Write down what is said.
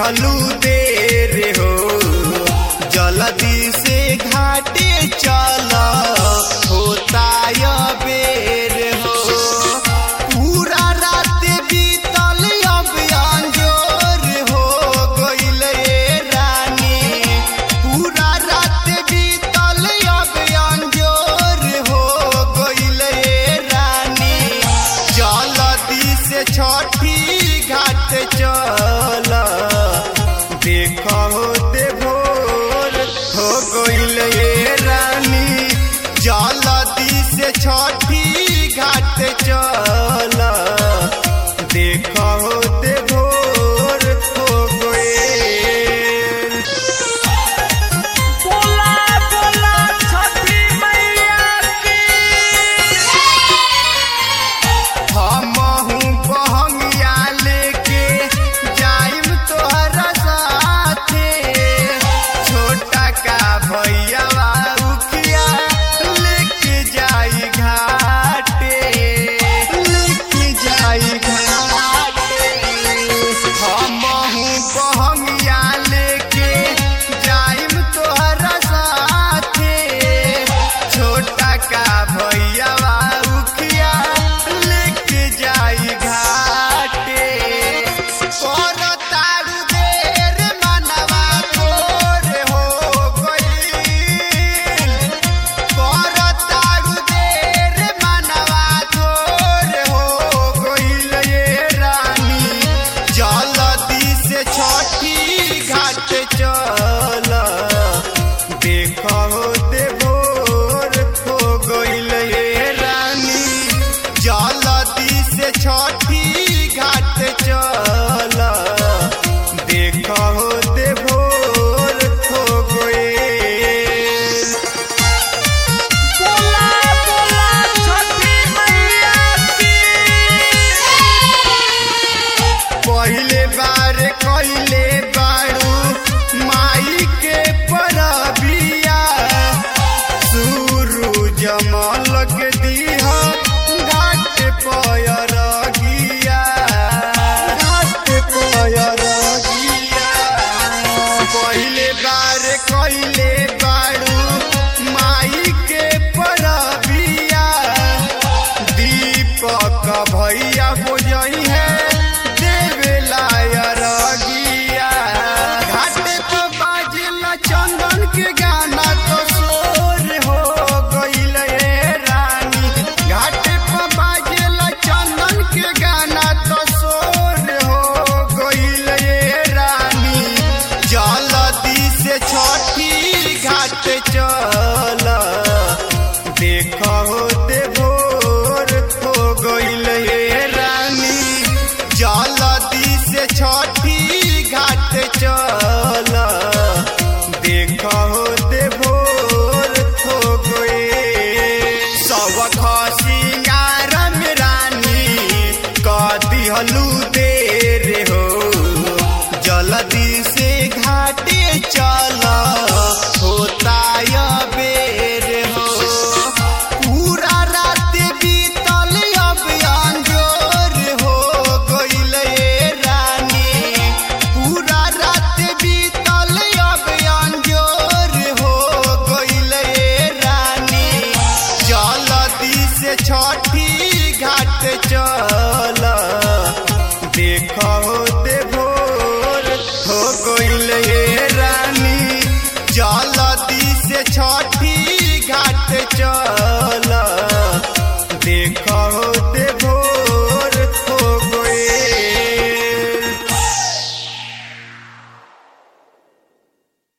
दिहलू देर हो जल्दी से घाटे चल होता य बेर हो पूरा रात बीतल अब अंजोर हो गइल ए रानी पूरा रात बीतल अब अंजोर हो गइल ए रानी जल्दी से छठी घाट चल देख होते भोर हो गइल ए रानी जल्दी से छठी घाट चल देख होते भोर हो गइल बोला बोला छठी मैया की हमहू बहंगिया लेके जाइम तोहरा साथे छोटा का भैया उखिया लेके जाई घाटे लेके जाई घाटे हमहू बहंगिया लेके जाइम तोहरा साथे छोटा का भैया उखिया लेके जाई घाटे कर तारू देर मनवा तोर हो गईल कर तारू देर मनवा तोर हो गईल ये रानी जल्दी से छठी घाट चल देख होते भोर हो गइल ये रानी जल्दी से छठी घाट चल देख होते भोर हो गइल बोला बोला छठी मैया की पहिले बार कइले बारू माई के परबिया सूरज मलक दीहा घाट पयर गिया घाट पयर गिया पहिले बार कइले बारू माई के परबिया दीपक भैया बुझई है देवेला रगिया घाटे पर बाजला चंदन के गाना तो शोर हो गइल ए रानी घाटे पर बाजला चंदन के गाना तो शोर हो गइल ए रानी जल्दी से छठी घाट चल देख होते भोर हो गइल हे रानी जल्दी से छठी घाट चल देख होते भोर हो गइल सब खसिंगार में रानी क दिहलू देर हो जल्दी से घाटे चल होता य बेर हो पूरा रात बीतल अब अंजोर हो गइल ए रानी पूरा रात बीतल अब अंजोर हो गइल ए रानी जल्दी से छठी घाट चल देख